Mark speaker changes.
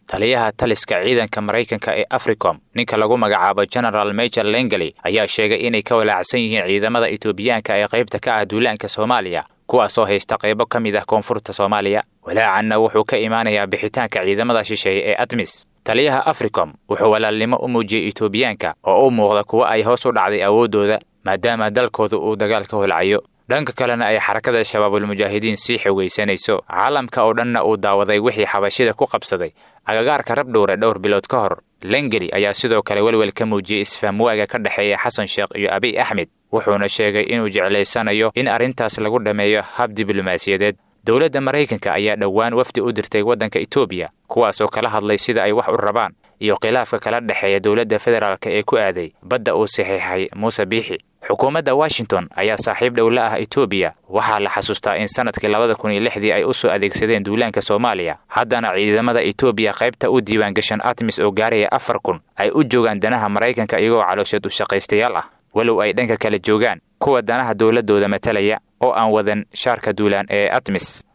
Speaker 1: taliyaha taliska ciidanka maraykanka ee africom ninka lagu magacaabo general major lengeli ayaa sheegay inay ka walaacsan yihiin ciidamada etoobiyaanka ee qaybta ka ah duulaanka soomaaliya kuwaasoo haysta qaybo ka mid ah koonfurta soomaaliya walaacanna wuxuu ka imaanayaa bixitaanka ciidamada shisheeye ee admis taliyaha africom wuxuu walaalnimo u muujiyey etoobiyaanka oo u muuqda kuwa ay hoos u dhacday awooddooda maadaama dalkooda uu dagaal ka holcayo dhanka kalena ay xarakada shabaabulmujaahidiin sii xogaysanayso caalamka oo dhanna uu daawaday wixii xabashida ku qabsaday agagaarka rabdhowre dhowr bilood ka hor lengeli ayaa sidoo kale welwel ka muujiyey isfahamwaaga ka dhexeeya xasan sheekh iyo abiy axmed wuxuuna sheegay inuu jeclaysanayo in arrintaas lagu dhammeeyo hab diblomaasiyadeed dowladda maraykanka ayaa dhowaan wafdi u dirtay waddanka etoobiya kuwaasoo kala hadlay sida ay wax u rabaan iyo khilaafka kala dhexeeya dowladda federaalka ee ku aaday badda uu saxiixay muuse biixi xukuumadda washington ayaa saaxiib dhow la ah etoobiya waxaa la xasuustaa in sannadkii labada kun iyo lixdii ay u soo adeegsadeen duulaanka soomaaliya haddana ciidamada etoobiya qaybta u diiwaangashan atmis oo gaaraya afar kun ay u joogaan danaha maraykanka iyagoo caloosheed u shaqaystayaal ah walow ay dhanka kale joogaan kuwa danaha dowladdooda matalaya oo aan wadan shaarka duulaan ee atmis